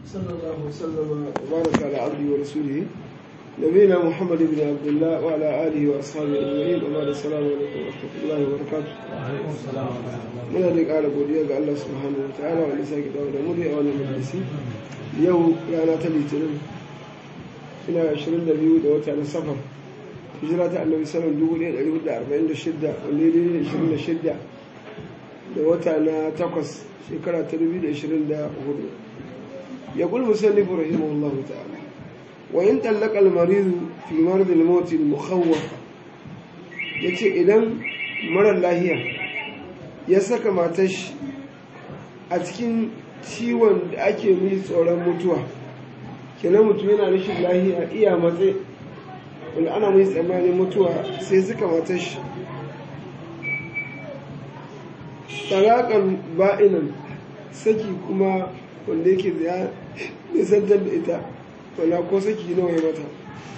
صلى الله وسلم وبارك على عبده ورسوله نبينا محمد بن عبد الله وعلى آله وأصحابه أجمعين وبعد السلام عليكم ورحمة الله وبركاته وعليكم السلام ورحمة الله muna da ƙara godiya ga Allah subhanahu wa ta'ala wanda sake dawo da mu da wannan majalisi yau rana ta litinin ina 22 da wata na safar hijira ta annabi sallallahu alaihi wasallam 1446 wanda ya daidai da 26 da wata na takwas shekara ta 2024 ya kul musallif rahimahullah ta'ala wa in talaqa al-marid fi marad al-maut al-mukhawwaf yace idan marar lahiya ya saka matar shi a cikin ciwon da ake mai tsoron mutuwa kenan mutum yana rashin lahiya iya matse wanda ana mai tsammanin mutuwa sai suka matar shi tsarakan ba'inan saki kuma wanda yake ya nisantar da ita wana ko saki nawa ya mata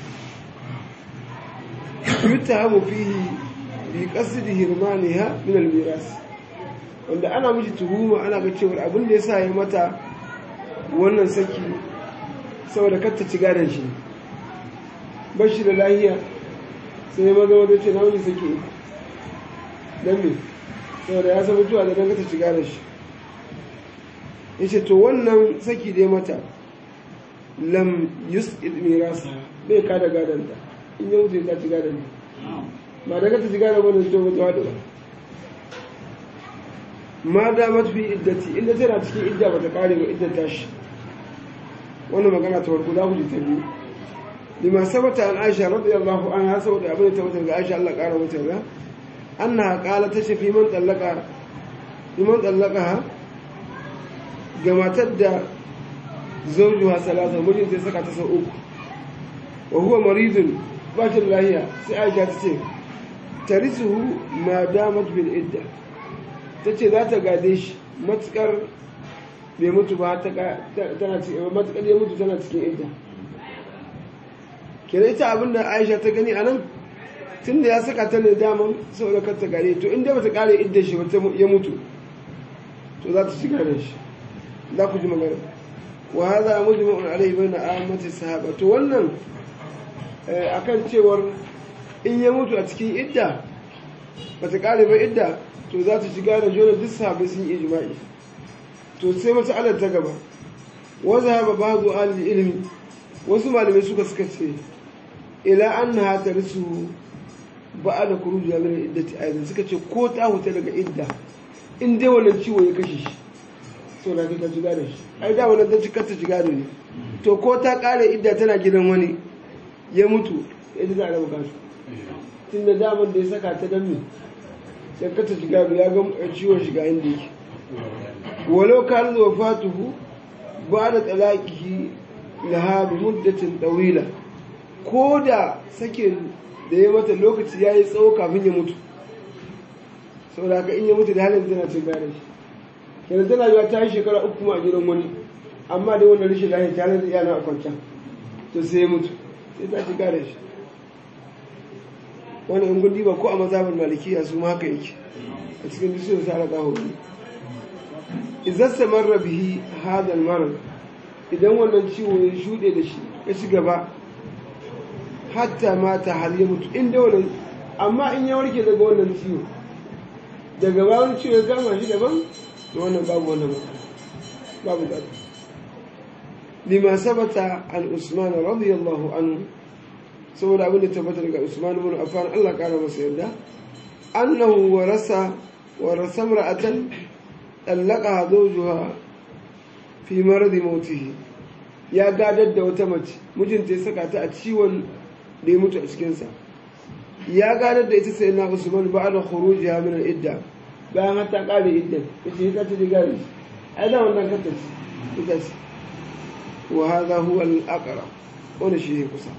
yutta hamu fihi bi qasdi hirmaniha min al-miras wanda ana miji tuhuma ana ga cewa abin da yasa ya mata wannan saki saboda kar ta ci gadon shi ba shi da lahiya sai ya maza wadda ce na wani saki uku don me saboda ya san mutuwa da dangata ci gadon shi ya ce to wannan saki da ya mata lam yus mirasa bai kada gadonta in ya mutu ta ci gadon ba daga ta ci gadon wani to mutuwa da ba ma da mafi iddati inda tana cikin idda ba ta kare ba idda tashi wannan magana ta farko za ku ji ta biyu lima sabata an aisha radiyallahu anha saboda abin da tabbata ga aisha Allah kara mata ga annaha qala ta ce fi man tallaka fi man tallaka ga matar da zawjuha salasa mijin ta saka ta sau uku wa huwa maridun ba shi lahiya sai aisha ta ce tarisuhu ma damat bil idda ta ce za ta gade shi matukar bai mutu ba tana cikin matukar ya mutu tana cikin idda kenan ita abinda aisha ta gani a nan tun da ya saka ta ne daman saboda kar ta gare to inda bata kare idda shi ba ya mutu to za ta shiga da shi za ku ji magana wa hadha mujma'un alayhi bayna ammati sahaba to wannan akan cewar in ya mutu a cikin idda bata kare ba idda to za ta shiga da jona duk sahabbai sun yi ijma'i to sai matsalar ta gaba wanda haɓa ba zo alil ilimi wasu malamai suka suka ce ila an na hata risu ba a da kuru jiya mina idda ta aizan suka ce ko ta huta daga idda in dai wannan ciwo ya kashe shi so na ta shiga da shi ai da wannan ta cika ta shiga da ne to ko ta kare idda tana gidan wani ya mutu yadda za a raba kasu tun da damar da ya saka ta dan sai ka ta shiga ya ga ciwon shiga inda yake ولو كان وفاته بعد طلاقه لها بمدة طويلة كودا سكن da ya mata lokaci ya yi tsawo kafin ya mutu sau da haka in ya mutu da halin tana cin gane shi kenan tana yiwa ta yi shekara uku ma a gidan wani amma dai wannan rashin lahiya ta halin yana a kwancan to sai ya mutu sai ta ci gane shi wani in gundi ba ko a mazhabin malikiya su ma haka yake a cikin bisu da sa ala hudu idan samarra bihi hadal marar idan wannan ciwo ya shuɗe da shi ya ci gaba hatta mata har ya mutu inda wannan amma in ya warke daga wannan ciwo daga ba wani ciwo ya kama shi daban da wannan babu wannan matsala babu da lima sabata an usman radiyallahu anhu saboda abin da tabbata daga usman ibn affan Allah kara masa yarda annahu warasa warasa mar'atan ɗallaka zojuwa fi maradi mautihi ya gadar da wata mace mijinta ya saka ta a ciwon da ya mutu a cikinsa ya gadar da ita sai na usman ba da khuruji ha min idda bayan har ta kare idda yace ita ta diga ne ai da wannan kanta ce ita ce wa hadha huwa al-aqrab wani shi ne kusa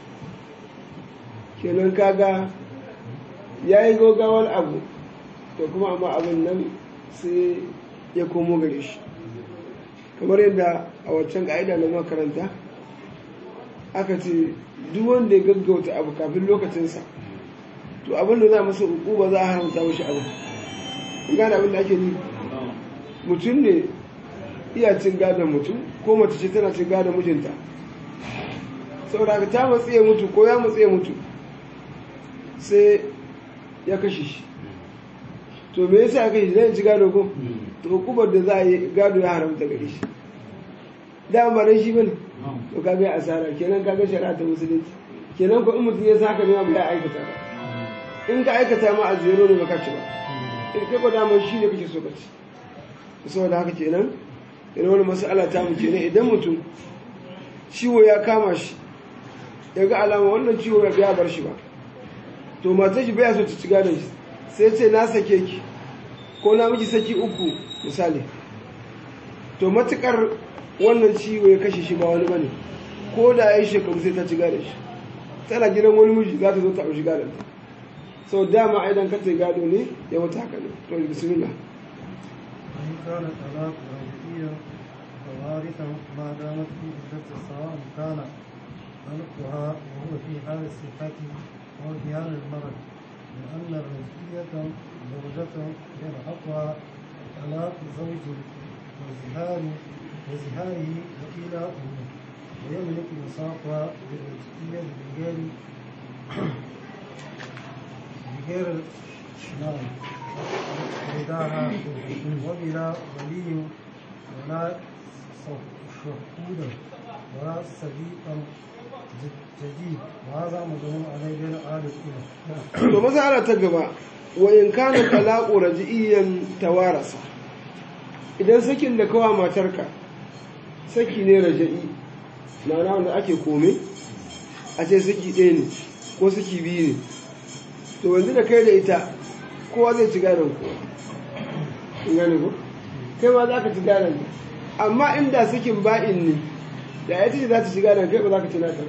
kenan kaga yayi gogawar abu to kuma amma abin nan sai ya komo gare shi kamar yadda a waccan ka'ida na makaranta aka ce duk wanda ya gaggauta abu kafin lokacinsa to abin da za masa uku ba za a haramta mashi abu gane abin da ake ni mutum ne iya cin gadon mutum ko mace ce tana cin gadon mijinta saboda haka ta matsi ya mutu ko ya matsi ya mutu sai ya kashe shi to me yasa ya kashe shi zai ci gado ko to hukumar da za a yi gado ya haramta gare shi da ba dan shi bane to kaga ya asara kenan kaga shari'a ta musulunci kenan ko in mutum ya saka ne ba ya aikata ba in ka aikata ma a zero ne baka ci ba in kai ko damar shi ne kake so ka ci saboda haka kenan irin wani mas'ala ta mu kenan idan mutum ciwo ya kama shi ya ga alama wannan ciwo ya biya bar shi ba to matar shi baya so ta ci gadon shi sai ce na sake ki ko na miki saki uku misali to matukar wannan ciwo ya kashe shi ba wani bane ko da ya yi shekaru sai ta ci gadon shi tana gidan wani miji za ta zo ta ɗauki gadon ta sau dama aidan ka gado ne ya wata haka ne to bismillah وإن كان الطلاق رجعيا فوارثا ما دامت في عدة سواء كان طلقها وهو في حال الصحة أو في حال المرض لأن الرجعية زوجة يلحقها طلاق زوج وزهار وزهاره وإلى أمه ويملك مصافها بالرجعية بغير بغير نعم رداها وبلا ولي ولا شهودا ولا صديقا جديد وهذا مدعو عليه بين آل الأولى to masala ta gaba wa in kana talaqu raj'iyan tawarasa idan sakin da kawa matarka saki ne raja'i ma'ana wanda ake kome a ce saki ɗaya ne ko saki biyu ne to wanzu da kai da ita kowa zai ci gadon kowa in gane ko kai ma za ka ci gadon ta amma inda sakin ba'in ne da ya ce za ta ci gadon kai ba za ka ci nata ba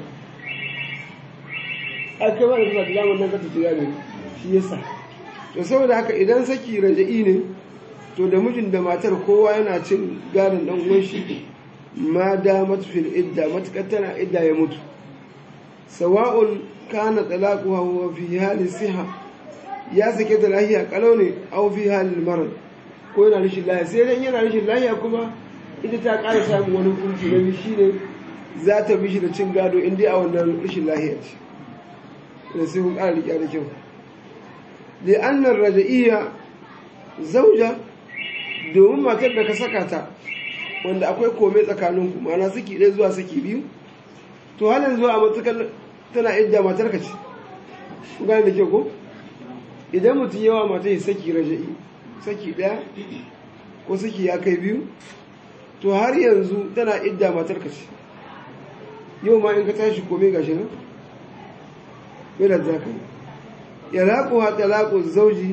a kai ba da kuma zaman nan ka ta ci gadon shi yasa to saboda haka idan saki raja'i ne to da mijin da matar kowa yana cin gadon dan uwan shi ma damat fil idda matukar tana idda ya mutu sawa'un kana talaquha wa fi hali siha ya sake ta lahiya kalau ne aw fi hali marad ko yana rashin lahiya sai dan yana rashin lahiya kuma ita ta ƙara samun wani hukunci na shi ne za ta bi shi da cin gado in dai a wannan rashin lahiya ce da sai kun ƙara riƙe da kyau li'annar raja'iyya zauja domin matar da ka saka ta wanda akwai kome tsakaninku ma'ana saki ɗaya zuwa saki biyu to halin zuwa a matukar tana idda matar ka ce ku gane da kyau ko idan mutum yawa matar ya saki raja'i saki ɗaya ko saki ya kai biyu to har yanzu tana idda matar ka ce yau ma in ka tashi kome gashi nan bai da zaka ya laƙo ha talaƙo zauji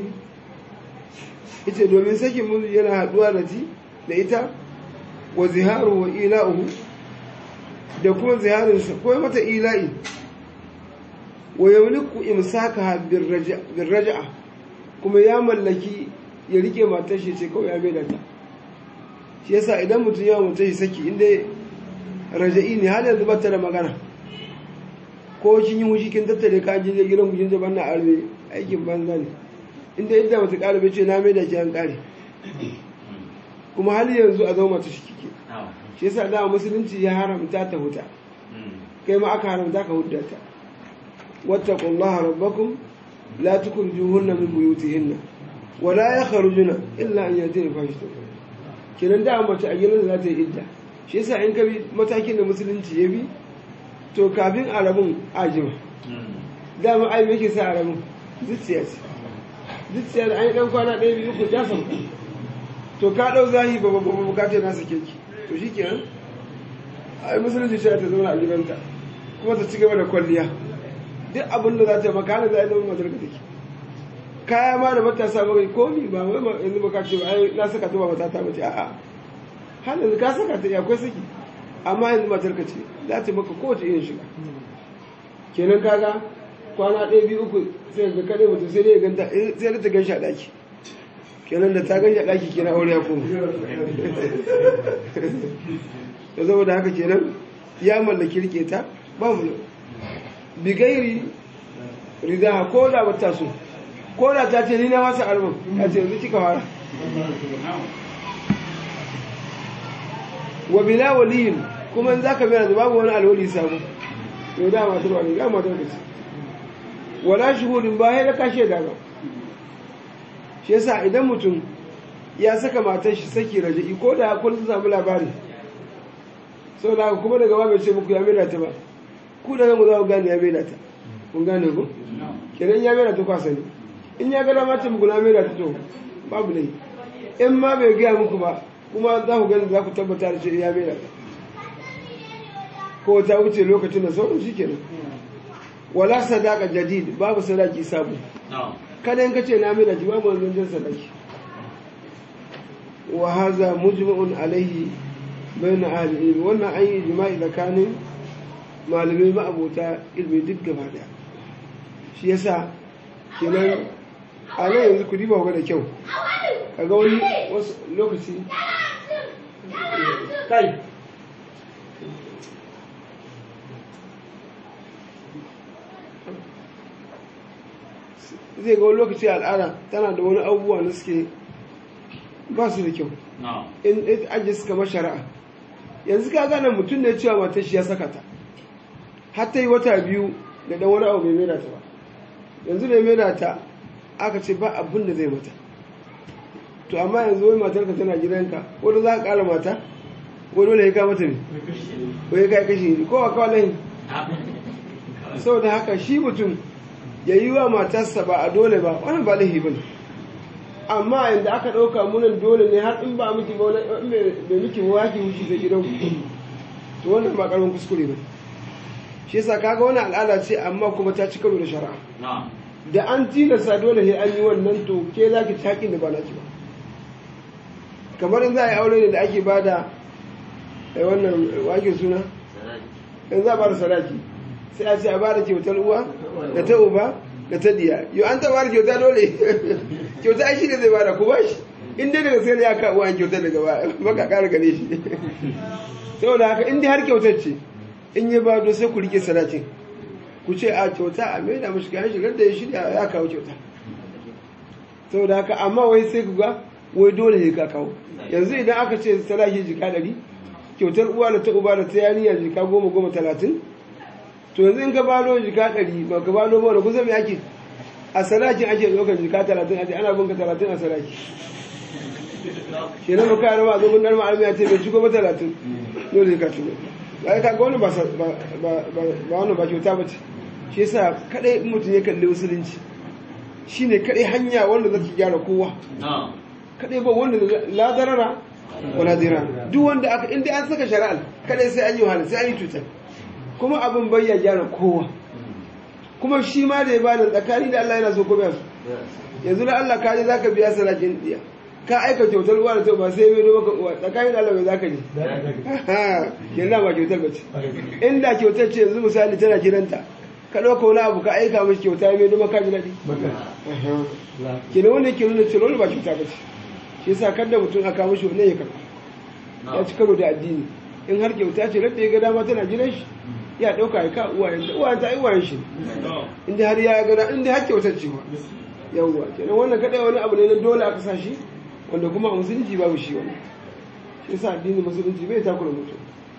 ita domin sakin mu yana haɗuwa da ti da ita wa ziharu wa ila'uhu da kuma ziharinsa ko mata ila'i wa yamliku imsakaha bir raja'a kuma ya mallaki ya rike matar shi ce kawai ya mai da ta shi yasa idan mutum ya mutum shi saki inda raja'i ne har yanzu bata da magana ko kin yi wushi kin tattare ka je gidan ku kin zaba na arme aikin banza ne inda yadda mata ƙara bai ce na mai da ki an ƙare kuma hali yanzu a zama mata shi kike shi yasa da musulunci ya haramta ta huta kai ma aka haramta ka hudda ta wattaqullaha rabbakum la tukhrijuhunna min buyutihinna wa la yakhrujuna illa an yatina fahishatan kiran da mace a gidan za ta yi idda shi yasa in ka bi matakin da musulunci ya bi to kafin arabun ajima dama ai me yake sa arabun zuciya ce zuciya da an yi dan kwana ɗaya biyu uku ta sauka to ka ɗau zahi ba ba ba bukatar na sake ki to shi kenan ai musulunci shi ta zauna a gidanta kuma ta ci gaba da kwalliya duk abin da za ta yi makana za a yi zama matar ka take kaya ma da matasa ba kai komi ba wai yanzu ba ka ce ba ai na saka ta ba mata ta mace a'a har yanzu ka saka ta akwai saki amma yanzu matar ka ce za ta maka kowace irin shiga kenan kaga kwana ɗaya biyu uku sai ga kaɗai mutum sai dai ganta sai da ta gan shi a ɗaki kenan da ta gan shi a ɗaki kenan aure ya koma da zama da haka kenan ya mallaki rike ta ba mu bigairi rida ko da bata so ko da ta ce ni na masa arman ta ce yanzu kika fara wa bila waliyin kuma in zaka bayyana da babu wani alwali sabo yau da matar wani ga matar ka ce wala shuhudin ba ya da kashe da ba shi yasa idan mutum ya saka matar shi saki raja'i ko da kun samu labari sau da kuma daga ba bai ce muku ya mena ta ba ku da mu za ku gane ya mena ta kun gane ku kenan ya mena ta kwasa ne in ya gada mata muku na mena ta to babu ne in ma bai gaya muku ba kuma za ku gani za ku tabbata da ce ya mena ta ko ta wuce lokacin da sauran shi kenan wala sadaka jadid babu sadaki sabu kada in ka ce na mena ki babu wani jan sadaki wa haza mujma'un alaihi bayan ahli ilmi wannan an yi jima'i tsakanin malamai ma'abota ilmi duk gaba daya shi yasa kenan a nan yanzu ku diba da kyau kaga wani wasu lokaci kai zai ga wani lokaci al'ada tana da wani abubuwa na suke ba su da kyau in ajiye suka mashara'a yanzu ka gane mutum ne cewa matar shi ya saka ta har ta yi wata biyu da dan wani abu bai maida ta ba yanzu bai maida ta aka ce ba abin da zai mata to amma yanzu wai matar ka tana gidanka wanda za ka kara mata ko dole ya ka mata ne ko ya kai kashi ne ko a kawo lahin saboda haka shi mutum ya yi wa matarsa ba a dole ba wani ba lahi ba ne amma yadda aka ɗauka munan dole ne har in ba miki ba wani bai miki ba ki wuce da gidan to wannan ba karamin kuskure ba shi yasa kaga wani al'ada ce amma kuma ta ci karo da shari'a da an tilasta dole sai an yi wannan to ke za ki taƙin da ba na ki ba kamar in za a yi aure ne da ake ba da wannan wake suna in za a ba da sadaki sai a ce a ba da kyautar uwa da ta uba da ta diya yau an taɓa kyauta dole kyauta ai shi ne zai bada ku ba shi in dai daga sai ya ka uwa kyauta daga ba baka ƙara gane shi saboda haka in dai har kyautar ce in yi bado sai ku rike sadakin ku ce a kyauta a mai da mashi kayan shigar da ya shirya ya kawo kyauta saboda haka amma wai sai ku ga wai dole ne ka kawo yanzu idan aka ce sadaki jika ɗari kyautar uwa da ta uba da ta yaniya jika goma goma talatin to yanzu in ka bado jika ɗari ba ka bado ba da kusa mai ake a sadakin ake ɗaukar jika talatin a ce ana binka talatin a sadaki shi na maka yarwa a zo mun ɗan ma'almiya ce bai shigo ba talatin dole ka shigo ba ka ga wani ba wani ba kyauta ba ce shi yasa kadai mutum ya kalli musulunci shine kadai hanya wanda zaki gyara kowa kadai ba wanda la darara wala dira duk wanda aka inda an saka shari'a kadai sai an yi wahala sai an yi cuta kuma abin bai ya gyara kowa kuma shi ma da ya bada tsakani da Allah yana so ko biya su yanzu da Allah ka je zaka biya sadakin diya ka aika kyautar uwa da ta ba sai mai maka uwa tsakanin da Allah bai zaka ji kenan ba kyautar ba ce inda kyautar ce yanzu misali tana kiranta ka ɗauka wani abu ka aika mashi kyauta ya mai duma ka ji daɗi kenan wanda ke nuna cewa ba kyauta ba ce shi yasa kada mutum aka mashi wannan ya karɓa ya ci karo da addini in har kyauta ce radda ya ga dama tana gidan shi ya ɗauka ya ka uwayen ta uwayen ta uwayen shi inda har ya ga inda har kyautar ce ma yawwa kenan wannan kadai wani abu ne na dole aka sa shi wanda kuma a musulunci babu shi wannan shi yasa addinin musulunci bai takura mutum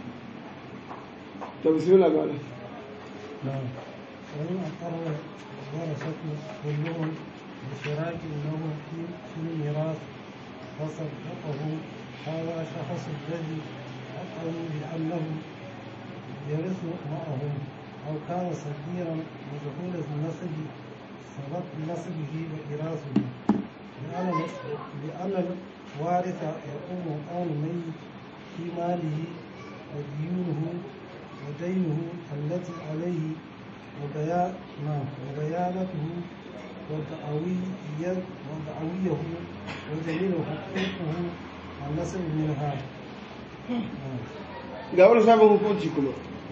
ta bismillah ba نعم وإن أقر ورثة كلهم بشراك له في في الميراث فصدقه هذا شخص الذي أقر بأنه يرث معهم أو كان صغيرا ودخول النسب سبب نسبه وإراثه لأن لأن الوارث يقوم مقام الميت في ماله وديونه ودينه التي عليه وبيان وبيانته ودعويه ودعويه وجميع حقوقه النسب منها ga wani sabon hukunci kuma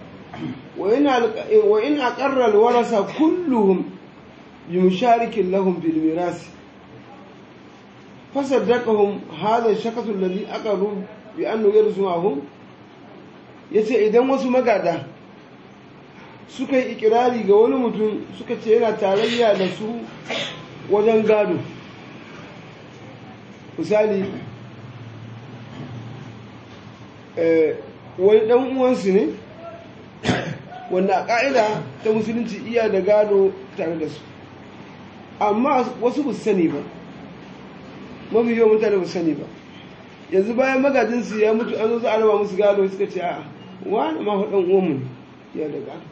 wa in aqarra alwarasa kulluhum bi musharikin lahum bil miras fasaddaqahum hadha ash-shakhs alladhi aqarru bi annahu yarzuhum yace idan wasu magada suka yi ikirari ga wani mutum suka ce yana tarayya da su wajen gado misali eh, wani dan uwansu ne wanda a ƙa'ida ta musulunci iya da gado tare da su amma wasu ba su sani ba mafi yawan mutane ba su sani ba yanzu bayan magajinsu ya mutu an zo za a raba musu gado suka ce a'a wani ma fa dan uwanmu ne ya da gado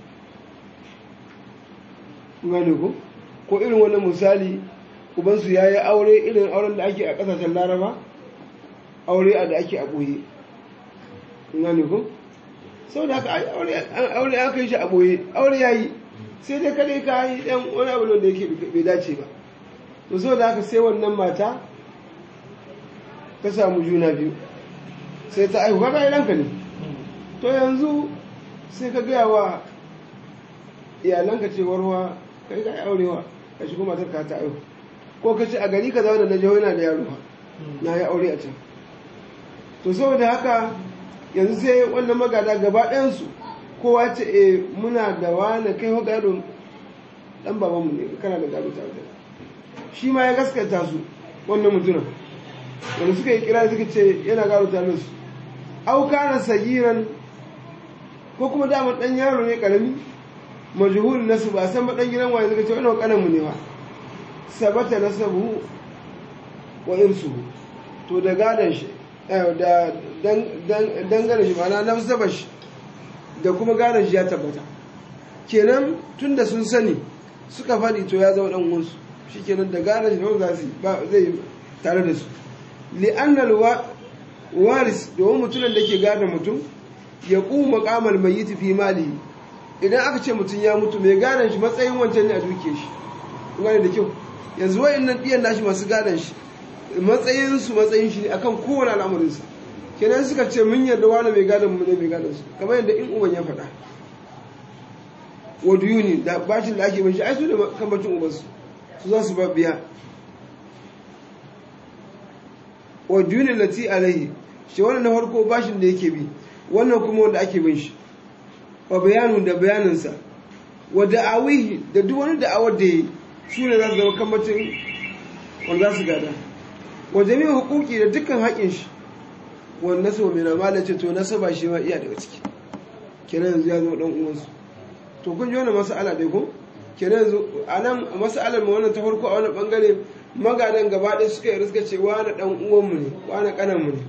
gane ko ko irin wannan misali ubansu ya yi aure irin auren da ake a ƙasashen laraba aure a da ake a ɓoye gane ko sau da haka ai aure aure aka yi shi a ɓoye aure ya yi sai dai kadai ka yi ɗan wani abu da yake bai dace ba to sau da haka sai wannan mata ta samu juna biyu sai ta aihu kaga ɗanka ne to yanzu sai ka gaya wa iyalanka cewar wa kai ka yi aurewa ka shigo matar ka ta aihu ko ka ce a gari ka zauna na jiho yana da yaro na yi aure a can to saboda haka yanzu sai wannan magada gaba ɗayansu kowa ce e muna da wani kai wa gado ɗan babanmu ne kana da gado tare da shi ma ya gaskata su wannan mutumin wanda suka yi kira suka ce yana gado tare da su auka na sagiran ko kuma damar ɗan yaro ne ƙarami majhul nasu ba san ba ɗan gidan waye suka ce wannan ƙanan mu ne ba sabata nasabu wa irsuhu to da gadon shi da dangane shi mana nasaba shi da kuma gadon shi ya tabbata kenan tun da sun sani suka faɗi to ya zama ɗan uwansu shi kenan da gadon shi da za su ba zai tare da su li'annal waris domin mutumin da ke gadon mutum ya ƙuma ƙamal mai yi tafi mali idan aka ce mutum ya mutu mai gadon shi matsayin wancan ne a duke shi gane da kyau yanzu wa'annan ɗiyan nashi masu gadon shi matsayinsu matsayin shi ne akan kowane al'amarinsa kenan suka ce mun yarda wani mai gadon mu ne mai gadon su kamar yadda in uban ya faɗa wadu yuni da bashin da ake bin shi ai su da kan bacin ubansu su za su biya wadu yuni lati alaihi shi wannan na farko bashin da yake bi wannan kuma wanda ake bin shi wa bayanu da bayaninsa wa da'awihi da duk wani da'awar da yi su ne za su zama kambacin wanda za su gada wa jami'in hukuki da dukkan haƙin shi wanda su mai ramala ce to nasaba shi ma iya daga ciki kenan yanzu ya zama dan uwansu to kun ji wannan mas'ala dai ko kenan yanzu a nan mas'alar mu wannan ta farko a wannan bangare magadan gaba ɗaya suka yi riska ce wani dan uwanmu ne wani kanan mu ne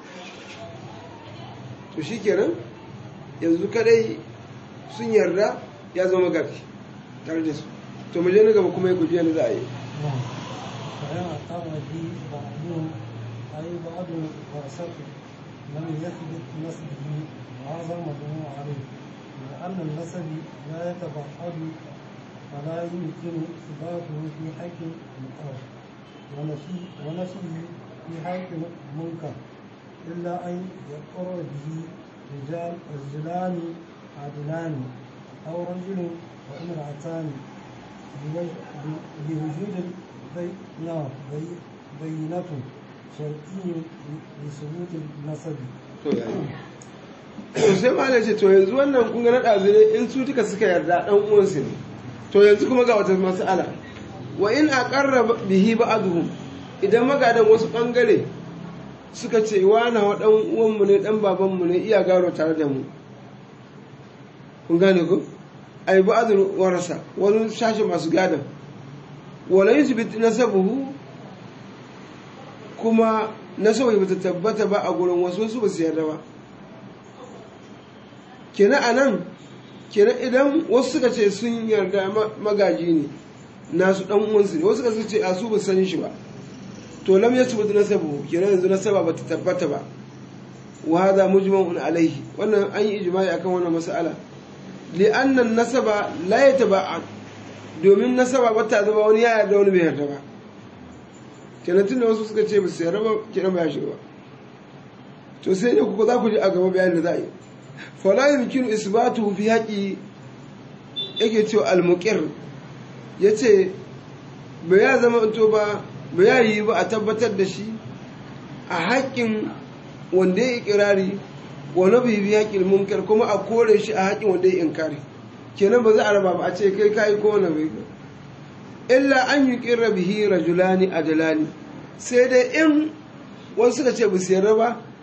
to shi kenan yanzu kadai sun yarda ya zama gari tare da su to mu je na gaba kuma ya guji yana za a yi فإن أقام به بعضهم أي بعض ورثته لم يثبت نسبه وهذا مبني عليه لأن النسب لا يتبعد فلا يمكن إثباته في حق مقر ونفيه في حق منكر إلا أن يقر به رجال رجلان عدلان أو رجل وامرأتان بوجود بينة شرطي لثبوت النسب to sai ma ce to yanzu wannan kun ga na ɗazu ne in su duka suka yarda ɗan uwansu ne to yanzu kuma ga wata mas'ala wa in aqarra bihi ba'dhum idan magadan wasu bangare suka ce wa na wa ɗan uwanmu ne ɗan babanmu ne iya garo tare da mu kun gane ku ai ba'dhum warasa wani shashi masu gadan wala yusbit nasabuhu kuma nasabu bata tabbata ba a gurin wasu wasu ba su yarda ba kenan anan kenan idan wasu suka ce sun yarda magaji ne nasu dan uwansu ne wasu suka ce a su ba san shi ba to lam yasbut nasabuhu kenan yanzu nasaba bata tabbata ba wa hadha mujma'un alaihi wannan an yi ijma'i akan wannan mas'ala li'anna nasaba la yataba'ad domin nasaba ba ta zama wani ya yarda wani bai yarda ba kenan tunda wasu suka ce ba su yarda ba kenan ba ya shiga ba to sai ne kuka za ku ji a gaba bayanin da za a yi fala yumkinu isbatu fi haƙi yake cewa al-muqir yace ba ya zama to ba ba ya yi ba a tabbatar da shi a haƙƙin wanda ya ikirari wa nabi bi haƙƙin munkar kuma a kore shi a haƙƙin wanda ya inkari kenan ba za a raba ba a ce kai kayi ko wani bai illa an yi ƙirra bihi rajulani adalani sai dai in wasu suka ce bisu yarda ba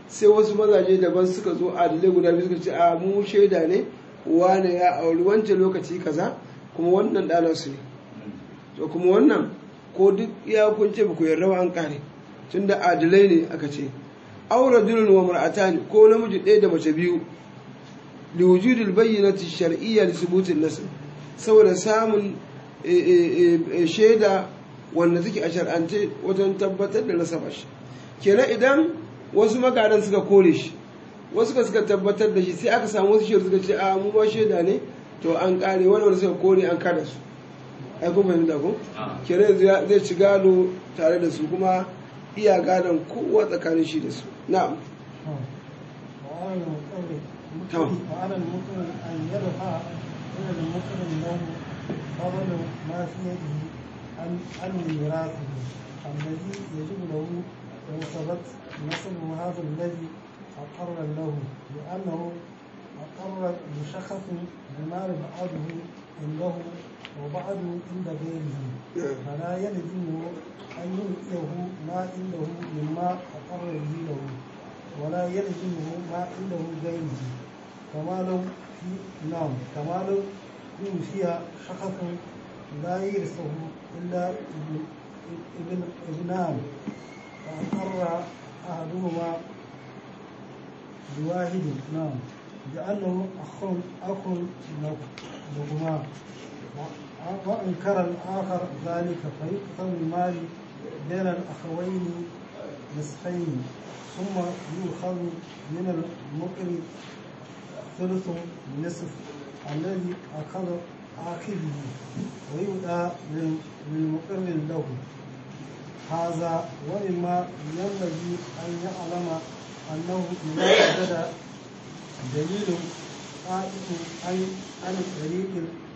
sai wasu mazaje daban suka zo adalai guda biyu suka ce a mu shaida ne wane ya auri wancan lokaci kaza kuma wannan ɗanar su ne to kuma wannan ko duk ya kunce ba ku yarda ba an kare tun da adalai ne aka ce aure dulun wa mar'atani ko namiji ɗaya da mace biyu li wujudil bayyinati shar'iyya li subutin nasl saboda samun shaida wanda take a shar'ance wajen tabbatar da nasaba shi kenan idan wasu magadan suka kore shi wasu ka suka tabbatar da shi sai aka samu wasu shaidu suka ce a mu ba shaida ne to an kare wani wanda suka kore an kada su ai kun fahimta ko kenan yanzu zai ci gado tare da su kuma iya gadon kowa tsakanin shi da su na'am وعلى المقرر تمام. وعلى المقرر أن يدفع إلى المقرر له فضل ما في يده عن عن ميراثه الذي يجب له لو ثبت نسب هذا الذي أقر له لأنه أقر بشخص بمال بعضه عنده وبعضه عند غيره نعم. فلا يلزمه أن يؤتيه ما عنده مما أقر به له ولا يلزمه ما عنده غيره كما لو في نعم كما لو يوصي شخص لا يرثه إلا ابن ابن ابنان فأقر أحدهما بواحد نعم لأنه أخ أخ لهما وأنكر الآخر ذلك فيقسم المال بين الأخوين نصفين ثم يؤخذ من المقر ثلث نصف الذي أخذ آخذه ويؤتى لل- للمقر له هذا وإما ينبغي أن يعلم أنه إذا وجد دليل قائم عن عن طريق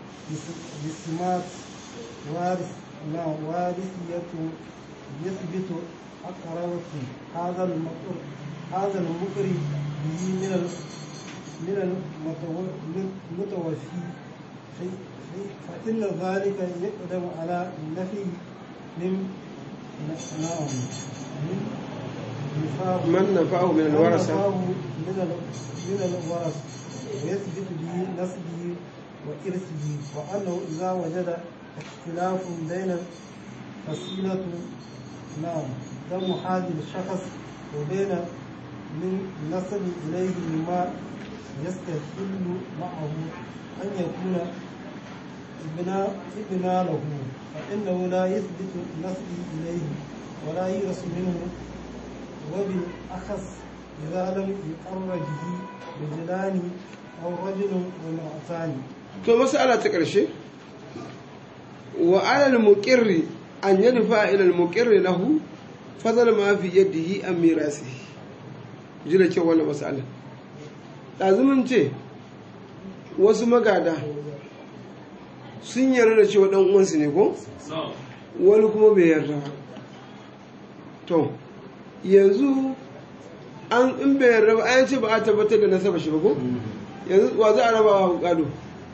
السمات وارث لا وارثية يثبت أقربة هذا المقر هذا المقر به من ال من المتو- المتوفي في- في- فإن ذلك يقدم على النفي من نعم من نفاق من نفعه من الورثة ونفاه من ال- من الورث ويثبت به نسبه وإرثه وأنه إذا وجد اختلاف بين فصيلة نعم دم هذا الشخص وبين من نسب إليه مما يستحل معه أن يكون ابن ابن له فإنه لا يثبت نسبه إليه ولا يرث منه وبالأخص إذا لم يقر به رجلان أو رجل وامرأتان to masala ta ƙarshe wa alal muqirri an yadfa ila al muqirri lahu fadal ma fi yadihi an mirasihi ji da kyau wannan masala ɗazumin ce wasu magada sun yarda da cewa ɗan uwansu ne ko wani kuma bai yarda ba to yanzu an in bai yarda ba an ce ba a tabbatar da nasaba shi ba ko yanzu wa za a raba wa gado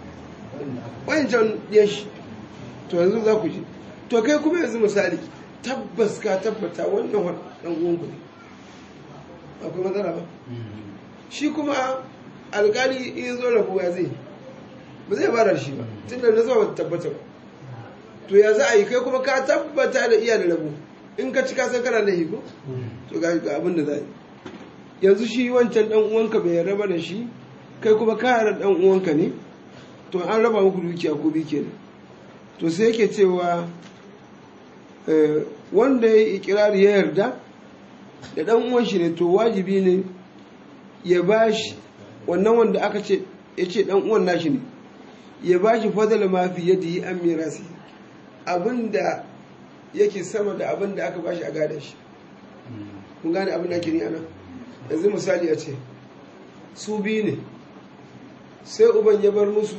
wancan ya shi to yanzu za ku ji to kai kuma yanzu misali tabbas ka tabbata wannan wa- ɗan uwanku ne akwai matsala ba shi kuma alkali in zo rabu ya zai ba zai bara shi ba tun da nasaba ba ta tabbata ba to ya za a yi kai kuma ka tabbata da iya da rabu in ka ci ka san kana laifi ko to ga ga abin da za a yi yanzu shi wancan dan uwanka bai raba da shi kai kuma ka yarda dan uwanka ne to an raba muku dukiya ko bi kenan to sai yake cewa eh, wanda ya yi ikirari ya yarda da dan uwan shi ne to wajibi ne ya bashi wannan wanda aka ce ya ce dan uwan nashi ne ya bashi fadala ma fi yadihi an mirasi abinda yake sama da abinda aka bashi a gadon shi kun gane abin da ake ni anan yanzu misali a ce su biyu ne sai uban ya bar musu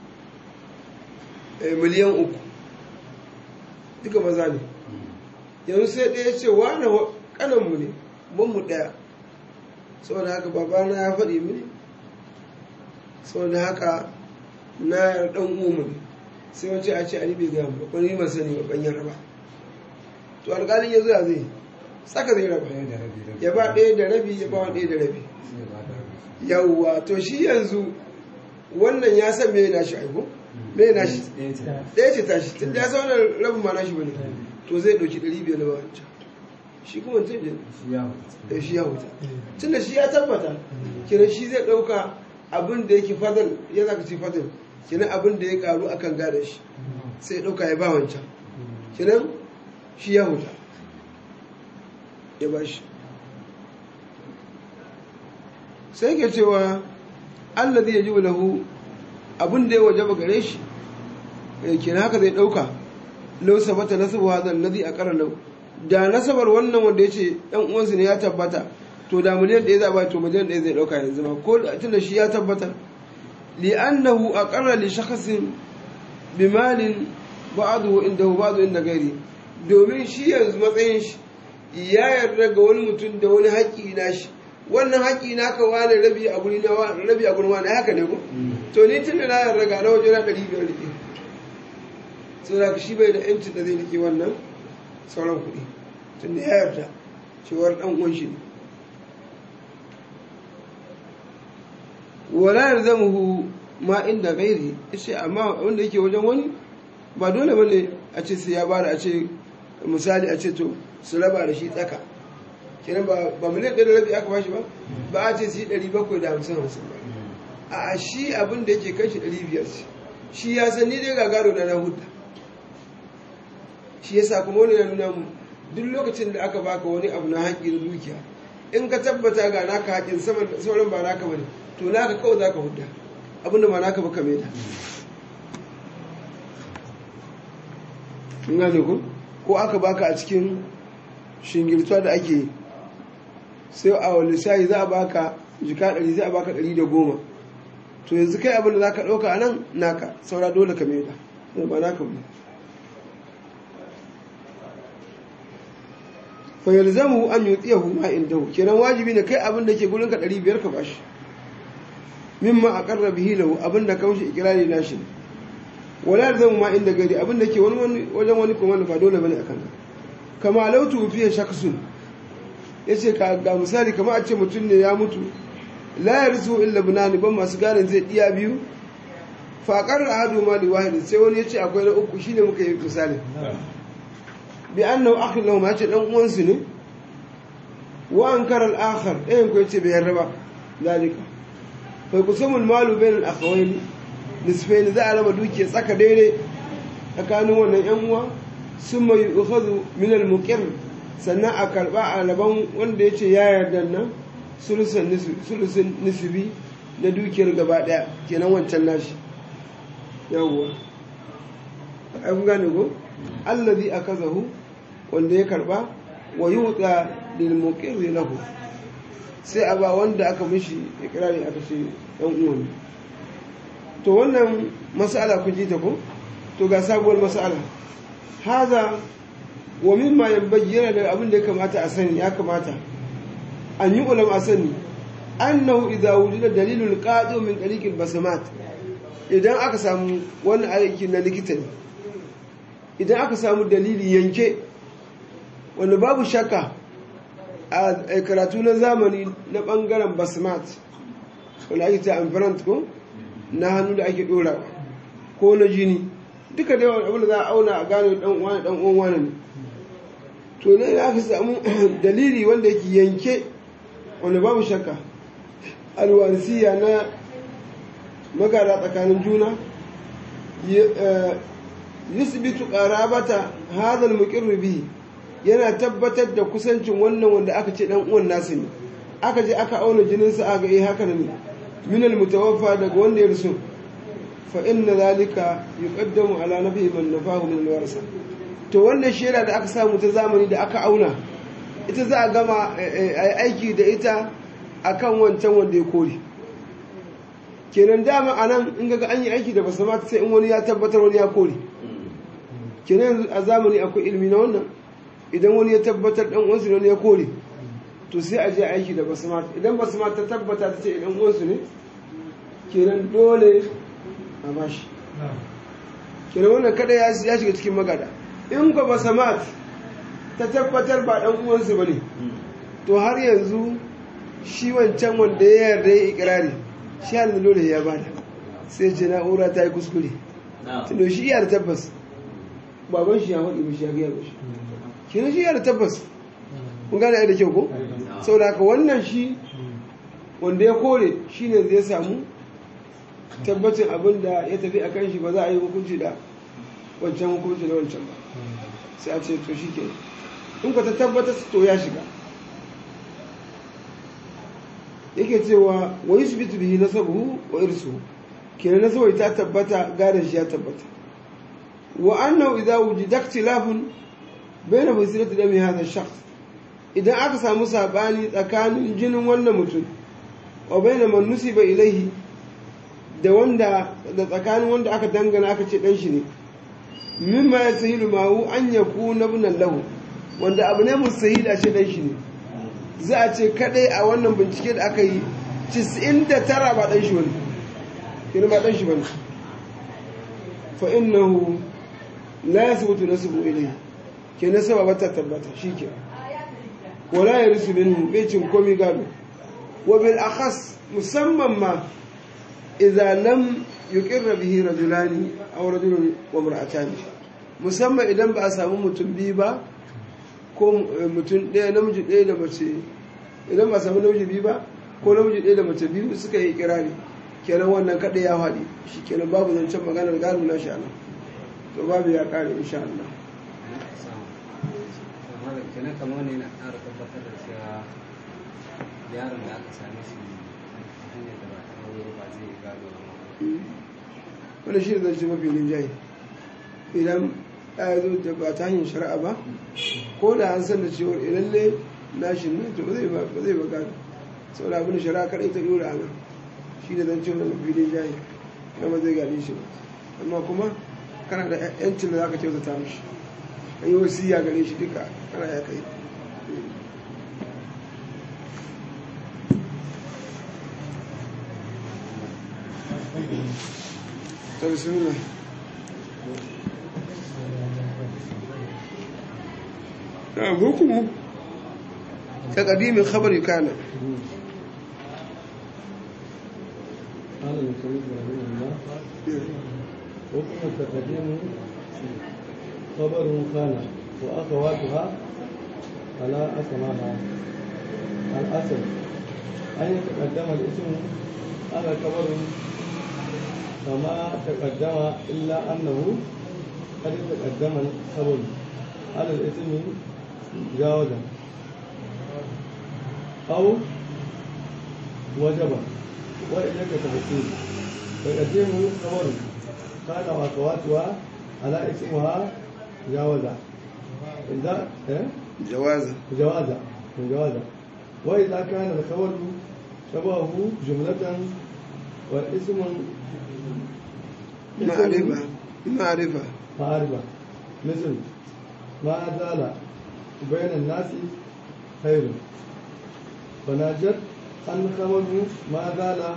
eh, miliyan uku duka maza ne yanzu sai ɗaya ce wane wa- ƙananmu ne mu ɗaya saboda haka babana ya faɗi mini saboda haka na ɗan umu ne sai wace a ce ani bai gaya mu ba ni ban sani ba ban yarda ba to alƙalin ya zo ya zai tsaka zai raba ɗaya da rabi rabi ya ba ɗaya da rabi ya ba wa ɗaya da rabi sai ba da rabi yawwa to shi yanzu wannan ya san me na shi aiko me na shi ɗaya ce ɗaya ce tashi tun da ya san wannan rabin ma na shi bane to zai ɗauki ɗari biyar na ba wancan shi kuma wancan da shi ya mutu da shi ya huta tun da shi ya tabbata kenan shi zai ɗauka abin da yake fadal ya zaka ce fadal kenan abin da ya karu akan gada shi sai ya ɗauka ya ba wancan kenan shi ya huta ya ba shi sai ke cewa allazi ya ji lahu abin da ya wajaba gare shi eh, kenan haka zai ɗauka lau sabata nasabu hadha allazi aqara lahu da nasabar wannan wanda ya ce ɗan uwansu ne ya tabbata to da miliyan ɗaya za a ba to miliyan ɗaya zai ɗauka yanzu ma ko da tunda shi ya tabbata li'annahu aqarra li shakhsin bimalin ba'dahu indahu ba'dahu inda gairi domin shi yanzu matsayin shi ya yarda ga wani mutum da wani haƙƙi na shi wannan haƙƙi na ka wani rabi a guri na wani rabi a gurin wani haka ne ko to ni tunda na yarda ga na waje na ɗari biyar rike saboda shi bai da yancin da zai rike wannan sauran kuɗi tun da ya yarda cewar ɗan uwan shi ne wala yarzamuhu ma inda gairi yace amma wanda yake wajen wani ba dole bane a ce sai ya bada a ce misali a ce to su raba da shi tsaka kenan ba ba miliyan ɗaya da rabi aka bashi ba ba a ce su yi ɗari bakwai da hamsin hamsin ba a shi abin da yake kai shi ɗari biyar ce shi ya san ni dai gagaro na na hudda shi yasa kuma wani ya nuna mu duk lokacin da aka baka wani abu na haƙƙi na dukiya in ka tabbata ga naka haƙƙin sauran ba naka bane to naka kawai za ka hudda abinda ba naka ba ka maida in gane ku ko aka baka a cikin shingirtuwa da ake yi sai a wani lissahi za a baka jika ɗari za a baka ɗari da goma to yanzu kai abin da za ka ɗauka a nan naka saura dole ka maida ba naka ba fa yalzamu an yutiyahu ma indahu kenan wajibi ne kai abin da ke gurin ka 500 ka bashi mimma aqarra bihi lahu abin da kaushi ikrari nashi ne wala yalzamu ma inda gari abin da ke wani wajen wani kuma ba dole bane akan ka kama law tufiya shakhsun yace ka ga misali kamar a ce mutum ne ya mutu la yarzu illa bunani ban masu ganin zai diya biyu fa aqarra ahadu ma li wahid sai wani yace akwai na uku shine muka yi misali bi annahu akhin lahum ya ce dan uwansu ne wa ankara al-akhar ɗayan ko yace bai yarda ba zalika fa kusamu al-malu bain al-akhawayn nisfain za a raba dukiya tsaka daidai tsakanin wannan yan uwa summa yu'khadhu min al-muqir sannan a karba a raban wanda yace ya yarda nan sulusun sulusun nisbi na dukiyar gaba daya kenan wancan nashi yawwa ai kun gane ko allazi akazahu wanda ya karba wa yuqa lil muqirri lahu sai a ba wanda aka mishi ikrari aka ce dan uwan to wannan mas'ala ku ji ta ko to ga sabuwar mas'ala haza wa mimma yanbayyana da abin da ya kamata a sani ya kamata an yi ulama a sani annahu idza wujida dalilul qadi min tariqil basamat idan aka samu wani aiki na likita ne idan aka samu dalili yanke wanda babu shakka a karatu na zamani na bangaren basmat wanda ake ta amfarant ko na hannu da ake dora ko na jini duka da yawan abin da za a auna a gane dan wani dan uwan wani ne to ne aka samu dalili wanda yake yanke wanda babu shakka alwarisiya na magana tsakanin juna yusbitu qarabata hadha al bihi yana tabbatar da kusancin wannan wanda aka ce dan uwan nasu ne aka je aka auna jinin sa aga eh haka ne min al-mutawaffa daga wanda ya rusu fa inna zalika yuqaddamu ala nafi man nafahu min al-warasa to wannan shera da aka samu ta zamani da aka auna ita za a gama aiki da ita akan wancan wanda ya kore kenan dama anan in ga an yi aiki da basu mata sai in wani ya tabbatar wani ya kore kenan a zamani akwai ilmi na wannan idan wani ya tabbatar dan uwansu wani ya kore to sai a je aiki da basu mata idan basu mata ta tabbata ta ce idan uwansu ne kenan dole a bashi kenan wannan kada ya shiga cikin magada in ka basu mata ta tabbatar ba ɗan uwansu ba ne to har yanzu shi wancan wanda ya yarda ya ikirari shi halin dole ya bada sai ce na'ura ta yi kuskure tuno shi iya da tabbas baban shi ya faɗi mishi ya gaya mishi kenan shi iya da tabbas kun gane ai da kyau ko saboda haka wannan shi wanda ya kore shi ne zai samu tabbacin abin da ya tafi a kan shi ba za a yi hukunci da wancan hukunci da wancan ba sai a ce to shi ke in ka ta tabbatar to ya shiga yake cewa wa yusbitu bihi nasabuhu wa irsuhu kenan nasabai ta tabbata gadon shi ya tabbata wa annahu idza wujida ikhtilafun bayna fasilati dami hadha shakhs idan aka samu sabani tsakanin jinin wannan mutum wa bayna man nusiba ilaihi da wanda da tsakanin wanda aka dangana aka ce dan shi ne mimma yasahilu ma'u an yakuna ibnan lahu wanda abu ne musahil a ce dan shi ne za a ce kadai a wannan bincike da aka yi 99 ba dan shi wani kina ba dan shi bane fa innahu la yasbutu nasbu ilayhi ke nasaba ba ta tabbata shike wala yarisu minhu bai cin komi gado wa bil akhas musamman ma idza lam yuqirra bihi rajulani aw rajulun wa imra'atani musamman idan ba a samu mutum biyu ba ko mutum ɗaya namiji ɗaya da mace idan ba samu namiji biyu ba ko namiji ɗaya da mace biyu suka yi kirari kenan wannan kaɗai ya haɗi shi kenan babu zancen maganar gado na sha Allah to babu ya ƙare insha Allah kenan kamar ne na ƙara tabbatar da cewa yaron da aka same shi hanyar da ba ta aure ba zai gado ba wani shi da zance mafi rinjaye idan ya zo da ba ta hanyar shari'a ba ko da an san da cewa idan ne nashin ne to ba zai ba ba zai ba gado saboda abin da shari'a kaɗai ta dora ana shi da zance wani mafi rinjaye na ba zai gane shi ba amma kuma kana da yancin da za ka kyautata mishi an yi wasiya gare shi duka kana ya kai ta bismillah نعم حكمه كقديم الخبر كان قال المصنف رحمه الله حكم تقديم خبر كان وأخواتها على أسماها الأصل أن يتقدم الاسم على خبر كما تقدم إلا أنه قد تقدم الخبر على الاسم جاوزا أو وجبا وإليك تفصيل تقدم خبر كان وأخواتها على اسمها جاوزا إذا إيه؟ جوازا جوازا جوازا وإذا كان الخبر شبهه جملة والاسم معرفة معرفة معرفة مثل ما زال بين الناس خير فنجد أن خبر ما زال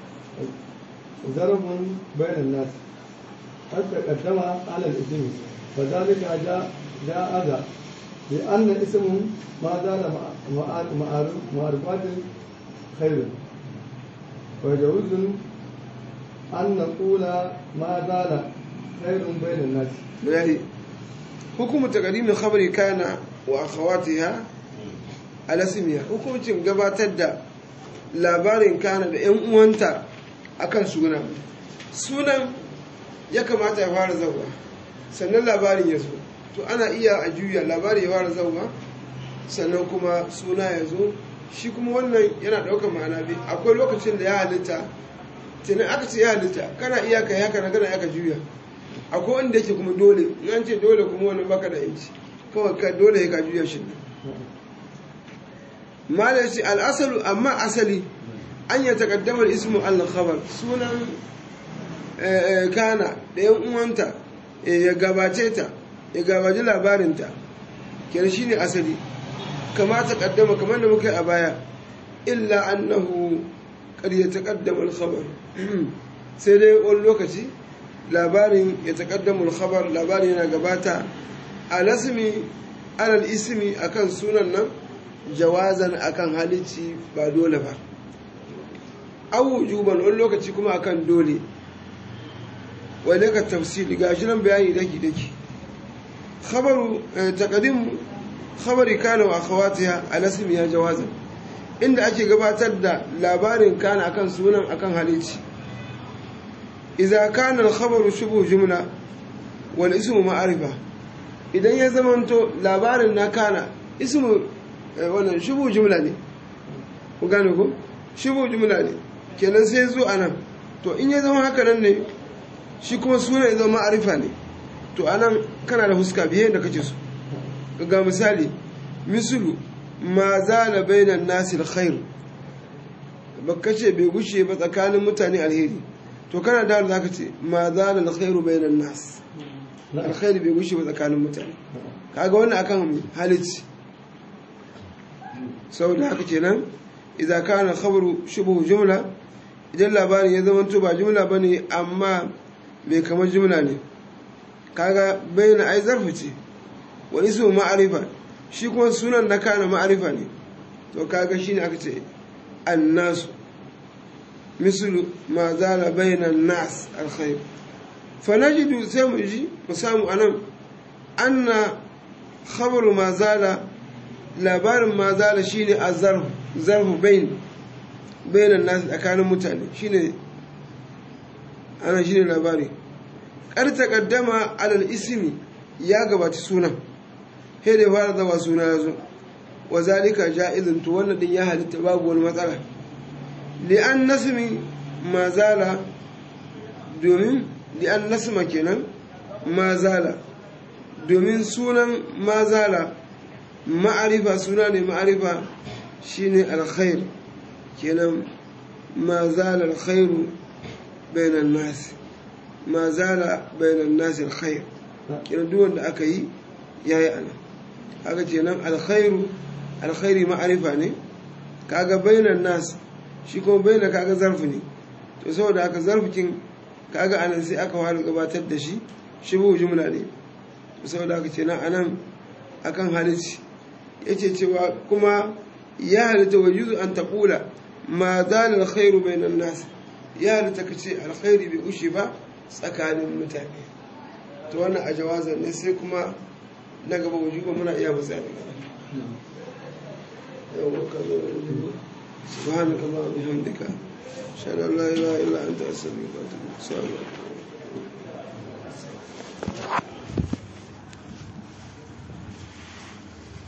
ظرف بين الناس قد تقدم على الاسم فذلك جاء جاء ذا لأن اسم ما زال مع- مع- معرفات خير ويجوز أن نقول ما زال خير بين الناس بلاهي حكم تقديم الخبر كان وأخواتها على اسمها hukuncin gabatar da labarin kana da 'yan uwanta akan suna sunan ya kamata ya fara zauwa sannan labarin ya zo to ana iya a juya labari ya fara zauwa sannan kuma suna ya zo shi kuma wannan yana ɗaukar ma'ana biyu akwai lokacin da ya halitta tunan aka ce ya halitta kana iya ka haka na kana aka juya akwai wanda yake kuma dole in an ce dole kuma wani baka da yanci kawai ka dole ya ka juya shi malar shi al'asalu amma asali an yi takaddamar ismu al-khabar sunan eh, eh, kana da yan uwanta eh, ya gabace ta ya gabaci labarinta kenan shine asali kama takaddama kamar da muka yi a baya illa annahu qad yataqaddamu al-khabar sai dai wani lokaci labarin ya taqaddamu al-khabar labarin yana gabata a lasmi alal ismi akan sunan nan jawazan akan halici ba dole ba awu juban wani lokaci kuma akan dole wani ka tafsiri ga shi nan bayani daki daki khabaru taqdim khabari kana wa akhawatiha ala ismiha jawazan inda ake gabatar da labarin kana akan sunan akan halici idza kana al-khabaru shubu jumla wal ismu ma'arifa idan ya zamanto labarin na kana ismu wannan shubu jumla ne ku gane ko shubu jumla ne kenan sai zo anan to in ya zama haka nan ne shi kuma suna ya zama ma'arifa ne to anan kana da huska biye da kake so ga misali misulu ma zala bainan nasi alkhair baka ce bai gushe ba tsakanin mutane alheri to kana da zaka ce ma zala alkhairu bainan nas alkhairi bai gushe ba tsakanin mutane kaga wannan akan halici saboda haka kenan idza kana khabaru shubhu jumla idan labarin ya zama to ba jumla bane amma bai kamar jumla ne kaga bayyana ai zarfi ce wa ismu ma'arifa shi kuma sunan na kana ma'arifa ne to kaga shine aka ce annasu mislu ma zala bayna nas alkhair fa najidu sai mu ji mu samu anan anna khabaru ma zala labarin ma zala shine azarf zarfu bain bayna nas tsakanin mutane shine ana shine labari kar taqaddama alal ismi ya gabaci sunan sai da fara zama suna ya zo wa zalika ja'izun to wannan din ya halitta babu wani matsala li'an nasmi ma zala domin li'an nasma kenan ma zala domin sunan ma zala ma'arifa suna ne ma'arifa shine alkhair kenan ma zala alkhairu bainan nas ma zala bainan nas alkhair kenan duk wanda aka yi yayi ana kaga kenan alkhairu alkhairi ma'arifa ne kaga bainan nas shi kuma baina kaga zarfi ne to saboda haka zarfikin kaga anan sai aka fara gabatar da shi shibu jumla ne saboda haka kenan anan akan halici yace cewa kuma ya halitta wa yuzu an taqula ma zala alkhairu bainan nas ya halitta kace alkhairi bai ushe ba tsakanin mutane to wannan a jawazan ne sai kuma na gaba wujuba muna iya matsaya daga nan yawon kazo da wujuba subhanaka allahumma bihamdika shalla la ilaha illa anta astaghfiruka wa atubu ilaik